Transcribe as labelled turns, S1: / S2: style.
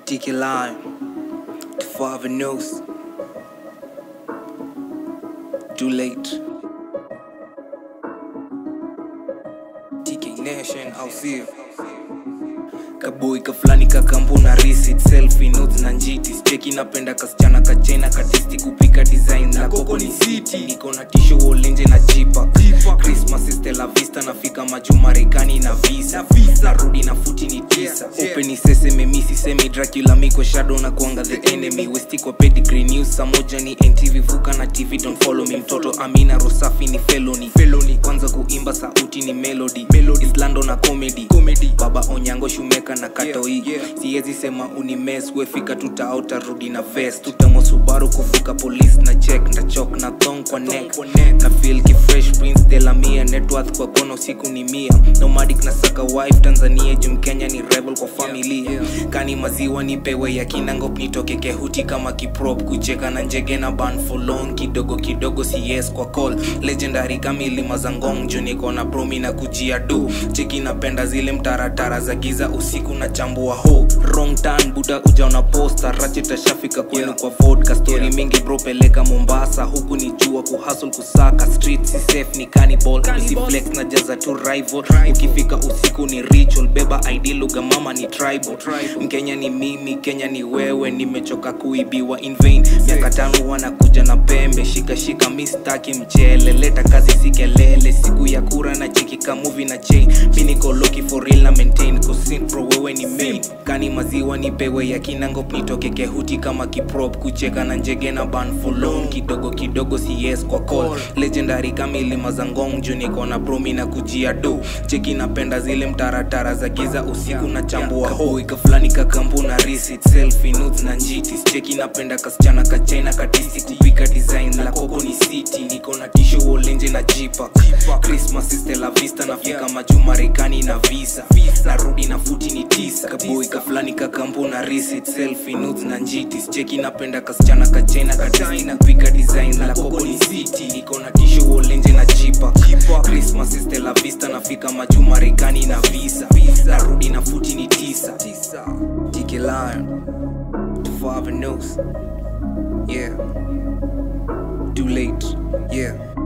S1: Tiki line to father knows. Too late. TK Nation, I'll see you. kaboi kafulani kakambu na receipt selfie notes na njiti cheki napenda kasichana kachena katisti kupika design la koko ni city niko na tisho wolenje na jipa christmas is la vista nafika majuu marekani na visa narudi na futi ni tisa open iseseme misi semi dracula miko shadow na kuanga the enemy westi kwa pedigree news samoja ni ntv vuka na tv don't follow me mtoto amina rosafi ni felony felony kwanza kuimba sauti ni melody melody islando na comedy comedy baba onyango shumeka na katoi yeah, yeah. siwezi sema unimes wefika tutaota rudi na vest tutamo subaru kuvuka police na check ndachok na thong kwa neck na feel ki fresh prince de la mia networth kwa kono siku ni mia nomadic na saka wife tanzania jum kenya ni rebel kwa familia yeah, yeah. kani maziwa nipewe ya kinangop nitoke kehuti kama kiprop kucheka na njege na ban for long kidogo kidogo cs kwa call legendary kamilima za ngong juu niko na promi na kujia do cheki napenda zile mtaratara za giza usiku na chambua ho wrong turn buda ujaona posta rachitashafika kwenu yeah. kwa vodka story yeah. mingi bro peleka mombasa huku ni jua kuhustle kusaka street si safe ni cannibal usiflex na jaza tu rival ukifika usiku ni ritual beba id lugha mama ni tribal mkenya ni mimi kenya ni wewe nimechoka kuibiwa in vain miaka tano wanakuja na pembe shikashika mistaki mchele leta kazi si kelele siku ya kura na cheki kamuvi na chain mi niko loki for real na maintain kusin pro wewe ni main kani maziwa ni pewe ya kinangop nitoke kehuti kama kiprop kucheka na njege na ban for long kidogo kidogo cs kwa call legendary kamilima za ngong juu niko na promi na kujia do cheki napenda zile mtaratara za giza usiku na chambua ho ikafulani kakambu na receipt selfie notes na njitis cheki napenda kasichana kachena katisi kupika design la koko ni city niko na tisho wolenje na jipa christmas is la vista nafika majuu marekani na visa narudi na futi ni tisa kaboi kafulani kakambu na receipt selfie notes na njitis cheki napenda kasichana kachena katisi na kupika design la koko ni city niko na tisho wolenje na jipa christmas is la vista nafika majuu marekani na visa narudi na futi ni tisa tiki lion to father knows yeah too late yeah